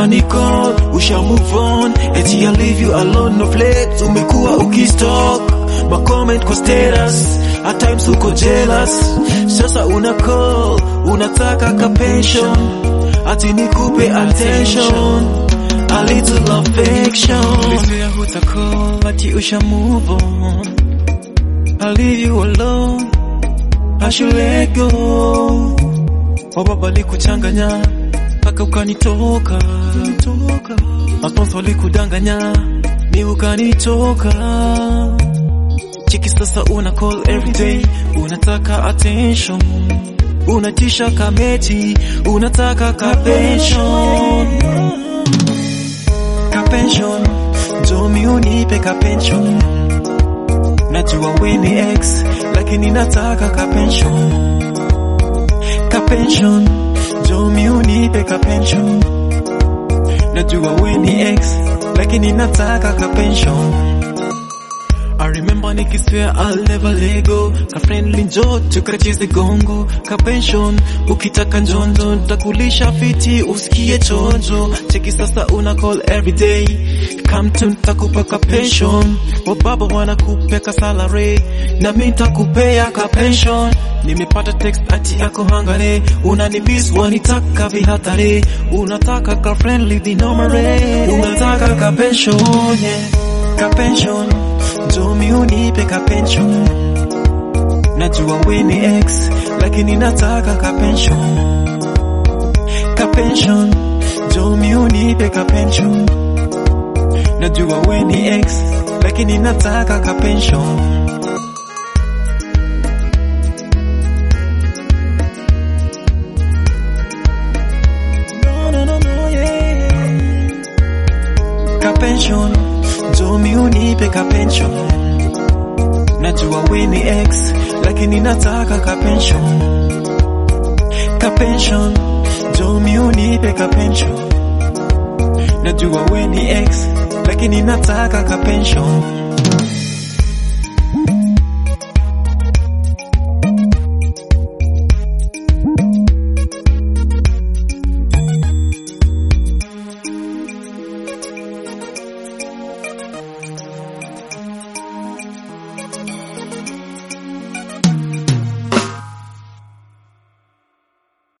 ukani-call, usha move on eti I leave you alone no flex umekuwa ukistalk ma comment kwa status at times uko jealous sasa una call unataka ka pension ati nikupe attention a little affection Ulisema huta call ati usha move on I leave you alone I should let go Wababa walikuchanganya mpaka ukanitoka Masponsor walikudanganya mi ukanitoka Chiki sasa una call every day unataka attention unatisha kameti unataka ka pension ka pension Jomi unipe ka pension Najua we ni ex lakini nataka ka pension ka pension Jomi unipe ka pension Najua we ni ex lakini nataka ka pension I remember nikiswear I'll never let go Ka friendly njo tukacheze gongo Ka pension ukitaka njonjo Ntakulisha fiti usikie chonjo Cheki sasa una call every day Come to ntakupa ka pension Wababa wanakupe ka salary Na mi ntakupea ka pension Nimepata text ati yako hangare Unanimiss wanitaka vihatare Unataka ka friendly dinomare Unataka ka pension yeah. Ka pension Jomi unipe ka pension Najua we ni ex Lakini nataka ka pension Ka pension Jomi unipe ka pension Najua we ni ex Lakini nataka ka pension No, no, no, no, yeah. Ka pension Jomi unipe ka pension Najua we ni ex Lakini nataka ka pension Ka pension Jomi unipe ka pension Najua we ni ex Lakini nataka ka pension